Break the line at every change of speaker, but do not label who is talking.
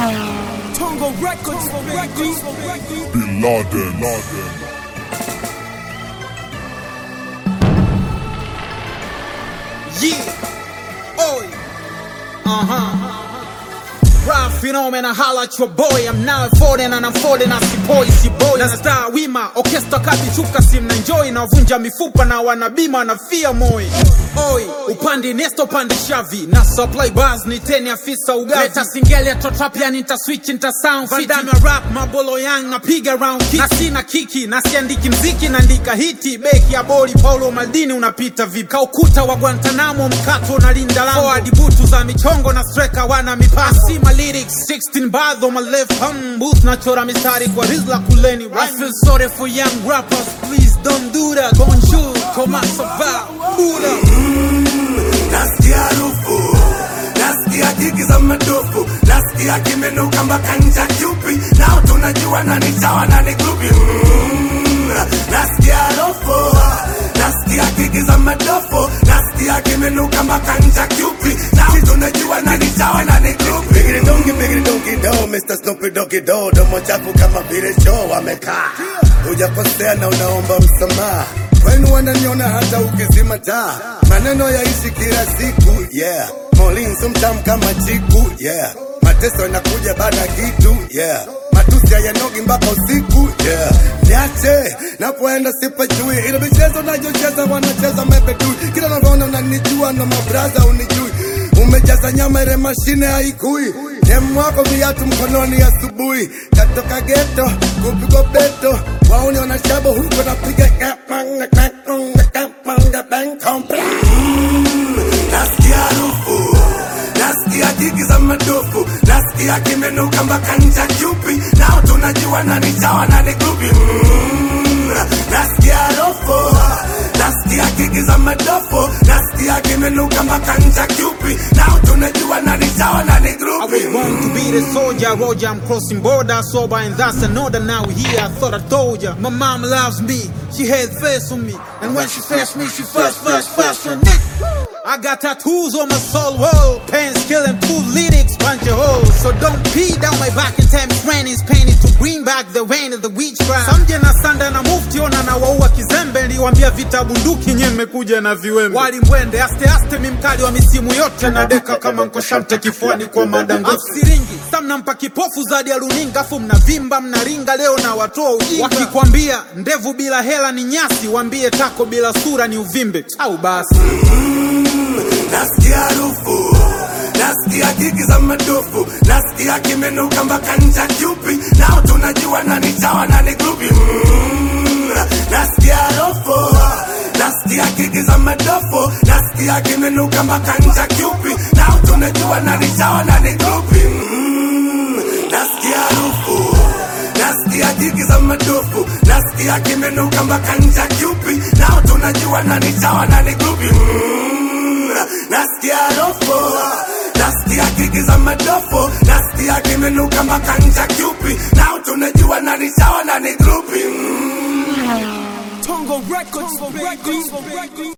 Tongo Records, baby.
Bin Laden. Laden.
Yeah. Oi. Uh huh. Rap phenomena, holla at your boy. I'm now folding and I'm folding as boy, si boy. Na star wima, orchestra kati chuka sim na enjoy na vunja mifupa na wanabima na fia moi. Oi, upande nesto pande shavi na supply bars ni teni afisa ugavi. Leta singeli ya trap yani nita switch nita sound fit. Vandame rap mabolo yang napiga round kick. Na sina kiki na siandiki mziki naandika hiti. Beki ya boli Paulo Maldini unapita vipi? Kaukuta wa Guantanamo mkato na linda lango. Forward butu za michongo na striker wana mipaka. Sima lyrics 16 bars on my left hand booth nachora mistari kwa rizla kuleni. I feel sorry for young rappers, please don't do that. Bonjour, comment ça va? Buddha.
nasikia harufu nasikia jigi za madofu nasikia kimenuka mpaka ncha kyupi nao tunajua nani chawa nani grupi mm, nasikia harufu nasikia jigi za madofu nasikia kimenuka mpaka ncha kyupi nao tunajua nani chawa nani grupi bigiri dongi bigiri dongi do Mr. Snoopy Doggy Do domo chafu kama vile choo amekaa hujakosea na unaomba msamaha kwenu wananiona hata ukizima taa maneno yaishi kila siku yeah molinso mtamu kama chiku yeah mateso yanakuja baada ya kitu yeah matusi hayanogi mpaka usiku yeah niache napoenda sipajui ile michezo nayocheza wanacheza mepetui kila navyoona unanijua na mabraza unijui umejaza nyama ile mashine haikui demu wako viatu mkononi asubuhi katoka geto kupigwa beto wauni wanashaba huko napiga kapanga kapanga kapanga bankompa nasikia harufu nasikia jigi za madofu nasikia kimenuka mpaka ncha kyupi nao tunajua nani chawa nani grupi mm, nasikia harufu nasikia jigi za madofu nasikia kimenuka mpaka ncha kyupi nao tunajua nani chawa nani
I
grupi
was born to be the soldier, Roger. I'm crossing border, sober, and that's another now here. I thought I told ya. My mom loves me, she had faith on me. And when she first me, she first, first, first on it. I got tattoos on my soul wall, pants killing two lyrics, punch a hole. So don't pee down my back and tell me rain is painted to bring back the rain of the witchcraft. Samje na sanda na mufti ona na waua kizembe, niliwambia vita bunduki nye mmekuja na viwembe. Walimwende aste aste, mi mkali wa misimu yote na deka kama nkoshamte kifuani kwa madango siringi sa mnampa kipofu zadi ya runinga afu mnavimba mnaringa leo na watoa ujinga wakikwambia ndevu bila hela ni nyasi wambie tako bila sura ni uvimbe au basi
nasikia harufu nasikia jigi za madofu nasikia kimenuka mpaka ncha kyupi nao tunajua nani chawa nani grupi mm, nasikia harufu nasikia jigi za madofu nasikia kimenuka mpaka ncha kyupi nao tunajua nani chawa nani grupi mm, nasikia harufu nasikia jigi za madofu nasikia kimenuka mpaka ncha kyupi nao tunajua nani chawa nani grupi mm, nasikia harufu nasikia gigi za madofu nasikia kimenuka mpaka ncha kyupi nao tunajua nani chawa nani grupi mm.
Tongo Records, baby.